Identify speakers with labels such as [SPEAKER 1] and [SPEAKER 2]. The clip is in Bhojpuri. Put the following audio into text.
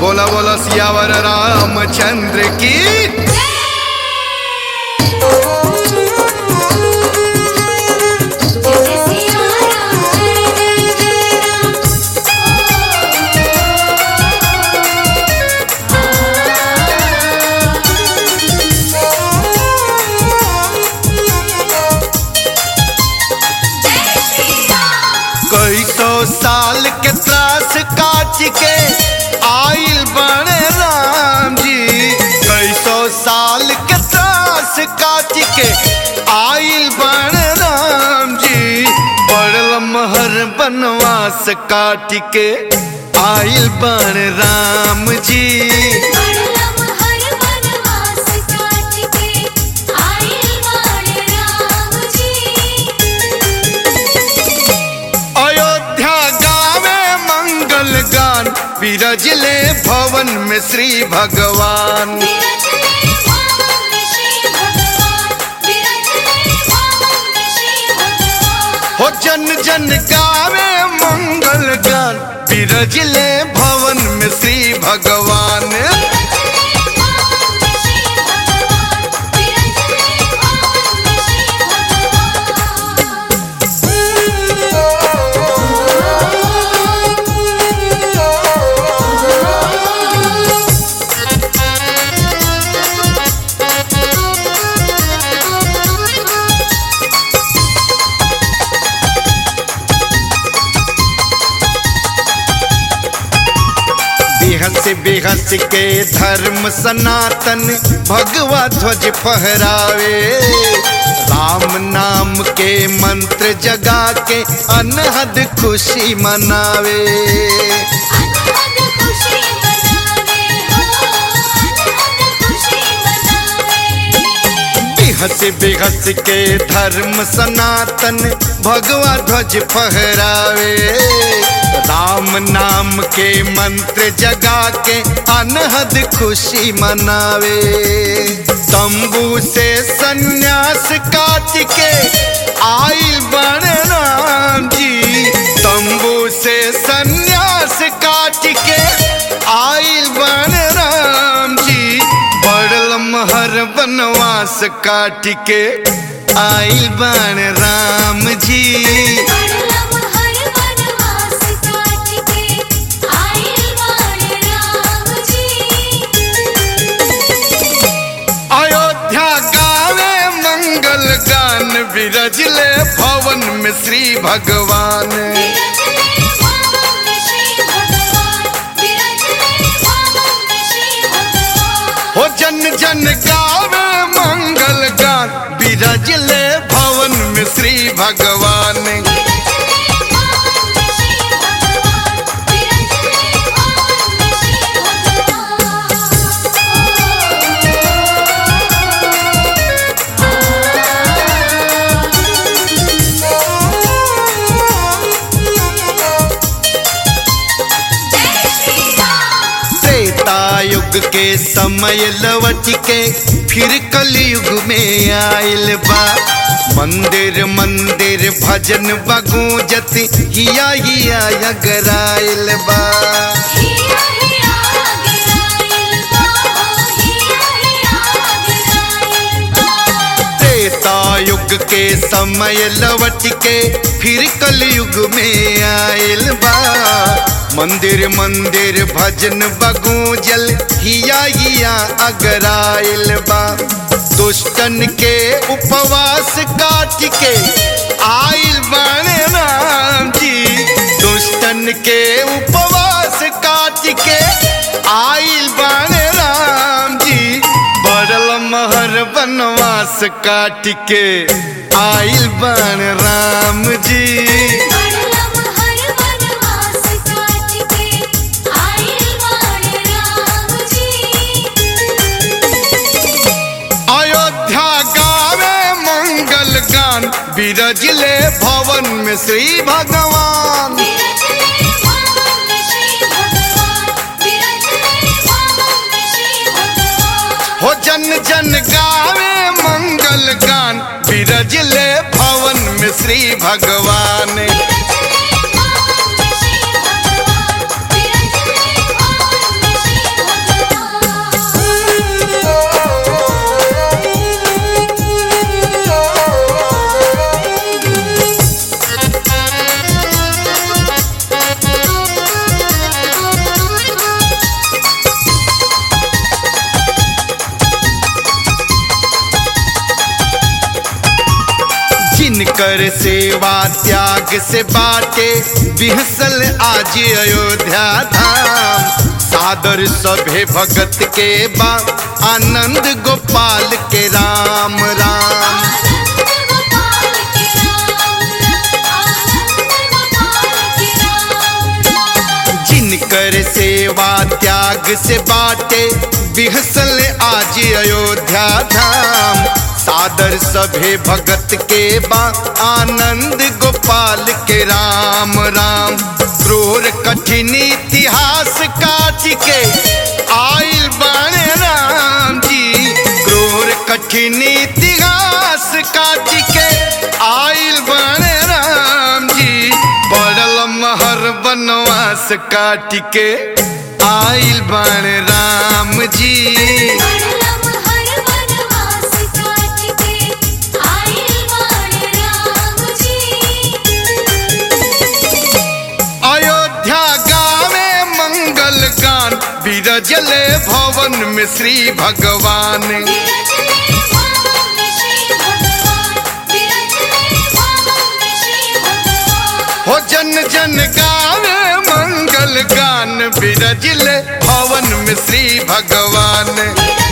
[SPEAKER 1] बोला बोला सियावर रामचंद्र की कई सौ साल के त्रास काट के आइल बने राम जी कई सौ साल के त्रास काट के आइल बने राम जी बड़ महर बनवास काट के आइल बन राम जी अयोध्या गावे मंगल गान विरजले भवन में श्री भगवान हो जन जन गावे मंगल गान विरजले भवन में श्री भगवान बेहस बेहस के धर्म सनातन भगवा ध्वज फहरावे राम नाम के मंत्र जगा के अनहद खुशी मनावे बेहस बेहस के धर्म सनातन भगवा ध्वज फहरावे राम नाम के मंत्र जगा के अनहद खुशी मनावे तंबू से सन्यास काट के आइल बन राम जी तंबू से सन्यास काट के आइल बन राम जी बड़ महर बनवास काट के आइल बन राम जी अयोध्या गावे मंगल गान विरजले भवन में श्री भगवान हो जन जन गावे मंगल गान विरजले भवन में श्री भगवान त्रेता युग के समय लवट के फिर कलयुग में आयल बा मंदिर मंदिर भजन बगूजत हिया हिया अगराइल बा त्रेता युग के समय लवट के फिर कलयुग में आयल बा मंदिर मंदिर भजन बगूजल हिया हिया अगराइल बा दुष्टन के उपवास काट के आइल बने राम जी दुष्टन के उपवास काट के आइल बने राम जी बड़ल महर बनवास काट के आइल बन राम जी अयोध्या गावे मंगल गान विरजले भवन में श्री भगवान हो जन जन गावे मंगल गान विरजले भवन में श्री भगवान जिनकर सेवा त्याग से बाटे बिहसल आज अयोध्या धाम सादर सभे भगत के बा आनंद गोपाल के राम राम
[SPEAKER 2] आनंद गोपाल के राम आनंद गोपाल के राम
[SPEAKER 1] जिनकर सेवा त्याग से बाटे बिहसल आज अयोध्या धाम सादर सभे भगत के बा आनंद गोपाल के राम राम क्रूर कठिन इतिहास काट के आइल बाणे राम जी क्रूर कठिन इतिहास काट के आइल बाणे राम जी पड़ल महर बनवास काट के आइल बाणे राम जी
[SPEAKER 2] बड़लम हर वनवास काट के आइल बाण राम जी
[SPEAKER 1] अयोध्या गावे मंगल गान बिरजले भवन में श्री भगवान
[SPEAKER 2] विरजले भवन में श्री भगवान विरजले भवन में श्री भगवान
[SPEAKER 1] हो जन जन गावे मंगल गान बिरजले भवन में श्री भगवान
[SPEAKER 2] विरजले